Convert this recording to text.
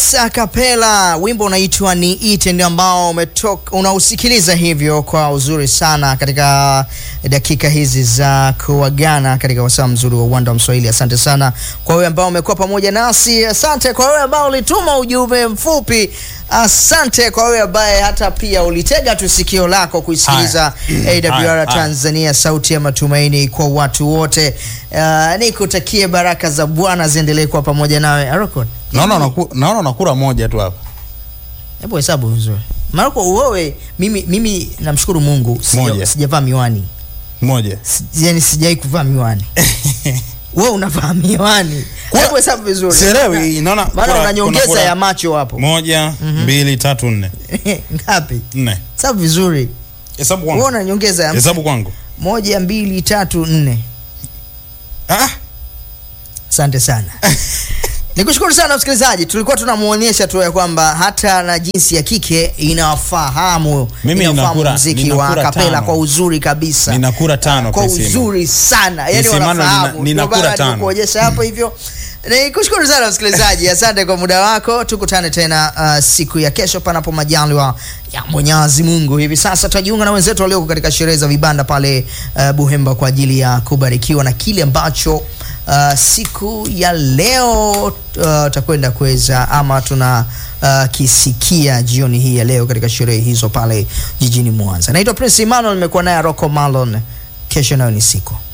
Yes, akapela wimbo unaitwa ni ite ndio ambao umetoka unausikiliza hivyo kwa uzuri sana katika dakika hizi za kuagana katika wasaa mzuri wa uwanda wa Mswahili. Asante sana kwa wewe ambao umekuwa pamoja nasi, asante kwa wewe ambao ulituma ujumbe mfupi, asante kwa wewe ambaye hata pia ulitega tu sikio lako kuisikiliza Haya, AWR haya. Tanzania, sauti ya matumaini kwa watu wote. Uh, nikutakie baraka za Bwana ziendelee kuwa pamoja nawe Aroko. Naona unaku- naona unakula moja tu hapa. Hebu hesabu vizuri. Maroko wewe mimi mimi namshukuru Mungu sija- Moja. sijavaa miwani. Moja. Si- Yaani sijai kuvaa miwani. Wewe unavaa miwani. Kwa- Hebu hesabu vizuri. Sielewi, naona Maana kuna- una nyongeza kuna- ya macho hapo. Moja, mbili, tatu, nne. Ngapi? Nne. Hesabu vizuri. Hesabu Wewe kwangu. una nyongeza ya Hesabu kwangu. moja, mbili, tatu, nne. Ah, Asante sana. Nikushukuru sana msikilizaji, tulikuwa tunamuonyesha tu ya kwamba hata na jinsi ya kike inafahamu Mimi inafahamu ninakura- muziki wa ninakura kapela tano. kwa uzuri kabisa. Ninakura tano, kwa Priscilla. uzuri sana, yani Nisimano wanafahamu. nina- ninakura Ndio maana tano. nikuonyesha hapo hivyo. Nikushukuru sana msikilizaji, asante kwa muda wako. Tukutane tena uh, siku ya kesho, panapo majaliwa ya Mwenyezi Mungu. Hivi sasa tutajiunga na wenzetu walioko katika sherehe za vibanda pale uh, Buhemba kwa ajili ya kubarikiwa na kile ambacho uh, siku ya leo uh, tutakwenda kuweza ama tuna uh, kisikia jioni hii ya leo katika sherehe hizo pale jijini Mwanza. Naitwa Prince Emmanuel, nimekuwa naye Rocco Malon. Kesho nayo ni siku